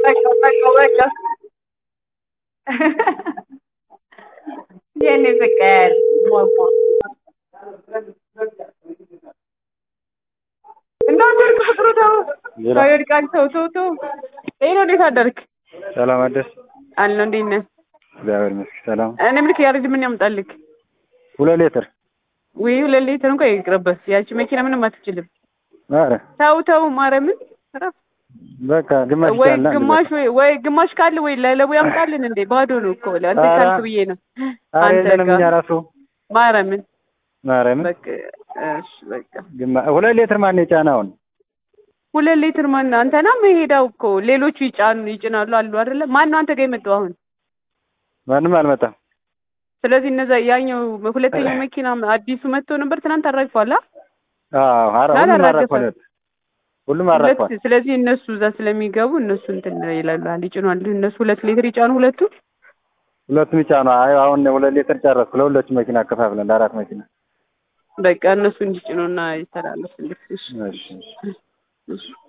በቃ በቃ በቃ የኔ ፍቅር ሟሟ እንዳትወድቅ ፍቅሩ ተው ሌላ? ሰው ይወድቃል ተው ተው ተው ይሄ ነው እንዴት አደርክ ሰላም አደርስ አለሁ እንዴት ነህ እግዚአብሔር ይመስገን ሰላም እኔ ምልክ ያረጅ ምን ያምጣልክ ሁለት ሊትር ወይ ሁለት ሊትር እንኳን ይቅርበት ያቺ መኪና ምንም አትችልም ኧረ ተው ተው ማርያምን እረፍ በቃ ግማሽ ወይ ይቻላል ግማሽ ወይ ወይ ግማሽ ካለ ወይ ለለቡ ያምጣልን እንዴ ባዶ ነው እኮ አንተ ኧረ- ካልክ ብዬ ነው ኧረ አንተ የለንም ጋር እኛ ራሱ ማርያምን ማርያምን በቃ እሺ በቃ ግማ ሁለት ሊትር ማን የጫነውን ሁለት ሊትር ማን አንተና መሄዳው እኮ ሌሎቹ ይጫኑ ይጭናሉ አሉ አይደለ ማን ነው አንተ ጋር የመጣው አሁን ማንም አልመጣም ስለዚህ እነዛ ያኛው ሁለተኛው መኪና አዲሱ መጥቶ ነበር ትናንት አራግፏል አ አዎ ኧረ ሁሉም አላረገፈም። አራግፏል ሁሉም ሁለት አራግፏል ስለዚህ እነሱ እዛ ስለሚገቡ እነሱ እንትን ይላሉ ይጭኗል እነሱ ሁለት ሊትር ይጫኑ ሁለቱ ሁለቱም ይጫኑ አይ አሁን ሁለት ሊትር ጨረስኩ ለሁለቱ መኪና አከፋፍለን ለአራት መኪና በቃ እነሱ እንዲጭኑና ይተላለፍልክ እሺ እሺ እሺ እሺ